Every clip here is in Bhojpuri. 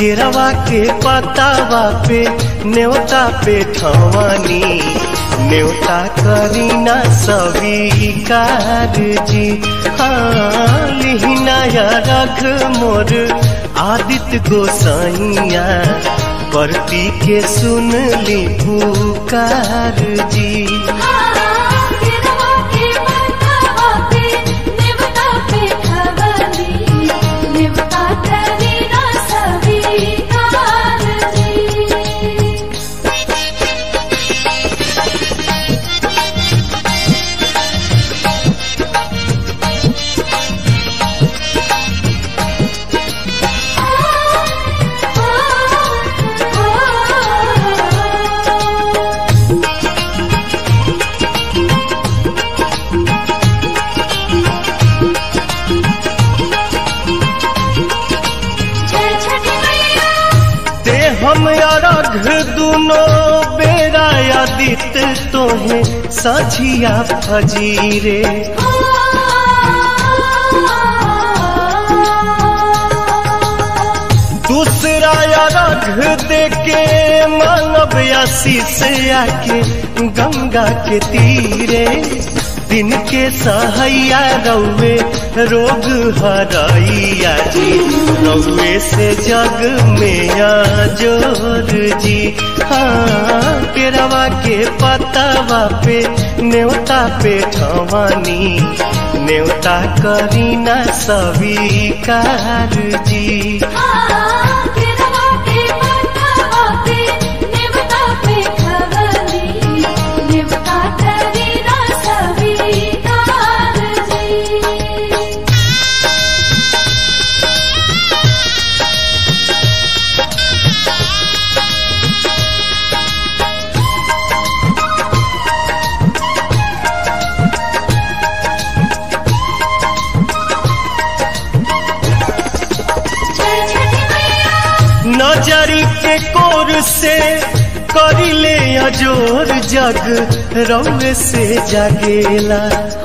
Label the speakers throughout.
Speaker 1: केरवा के पतावा पे न्योता पे ठवानी न्योता करीना स्वीकार जी हाँ लिहिनाया रख मोर आदित्य गोसाइया परती के सुन ली पुकार जी
Speaker 2: केरवा के पतावा पे नेवता पे खवली नेवता करीना स्वीकार जी जय छठी मैया
Speaker 1: ते हम अरघ दुनो बेरा आदित तोहे सझिया फजीरे दूसरा अरघ देके मानव आशीष आके गंगा के तीरे दिन के सहैया रौवे रोग हरैया जी रौवे से जग में जोर जी हाँ केरवा के पतावा पे न्योता पे ठवानी न्योता करीना स्वीकार जी
Speaker 2: केरवा के पतावा पे नेवता पे खवली नेवता करीना स्वीकार जी जय छठी मैया
Speaker 1: नजरी के कोर से करिले अजोर जग रौवे से जागेला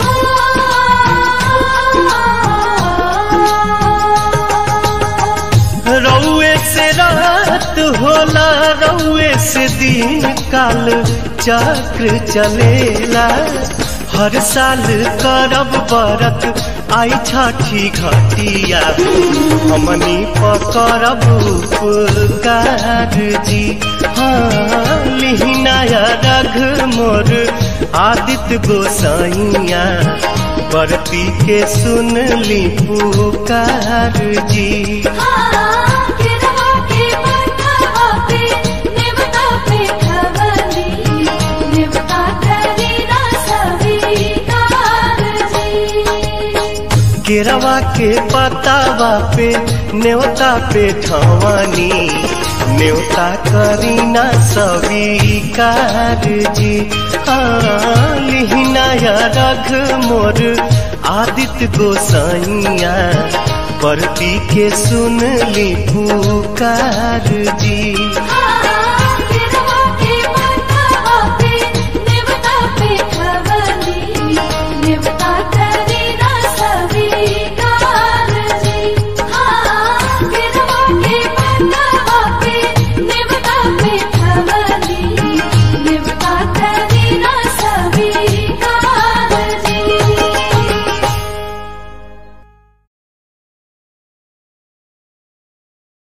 Speaker 1: रौवे से रात होला रौवे से दिन काल चक्र चलेला हर साल करब बरत आई छठी घटिया हमनी पकड़ब उपकार जी हाँ लिहिनाया रघ मोर आदित्य गोसाइया बरती के सुन ली पुकार जी
Speaker 2: केरवा के पतावा पे नेवता पे खवली नेवता करीना स्वीकार जी
Speaker 1: केरवा के पतावा पे न्योता पे ठवानी न्योता करीना स्वीकार जी हाँ लिहिनाया रघ मोर आदित्य गोसाइया परती के सुन ली पुकार जी